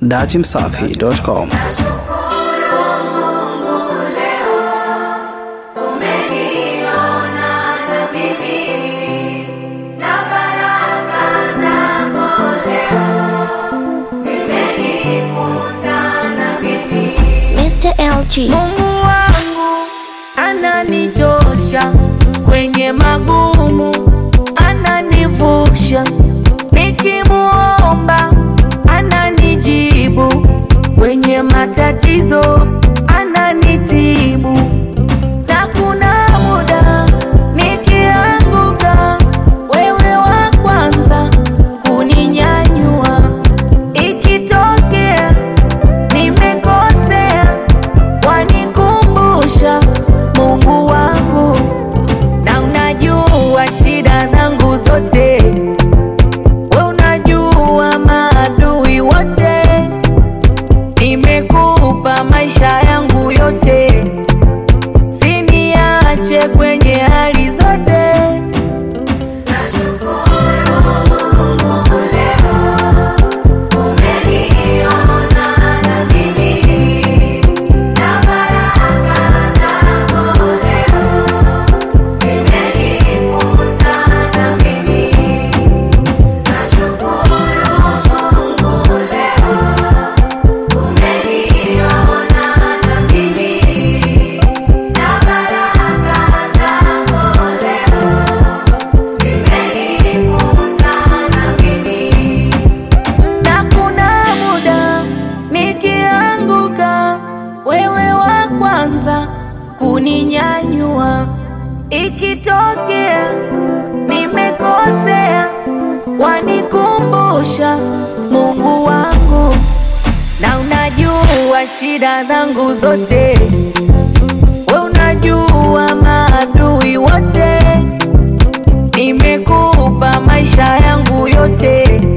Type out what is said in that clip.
datimsafi.com. Mr. LG. Mungu wangu ananitosha kwenye magumu, ananivusha nikimuomba, ananijibu kwenye matatizo, ananitibu na kuna muda nikianguka, wewe wa kwanza kuninyanyua, ikitokea nimekosea wanikumbusha Mungu wangu, na unajua shida zangu zote, we unajua maadui wote, nimekupa maisha yangu yote, siniache kwenye hali zote. na kuna muda nikianguka, wewe wa kwanza kuninyanyua. Ikitokea nimekosea, wanikumbusha Mungu wangu, na unajua shida zangu zote, we unajua maadui wote, nimekupa maisha yangu yote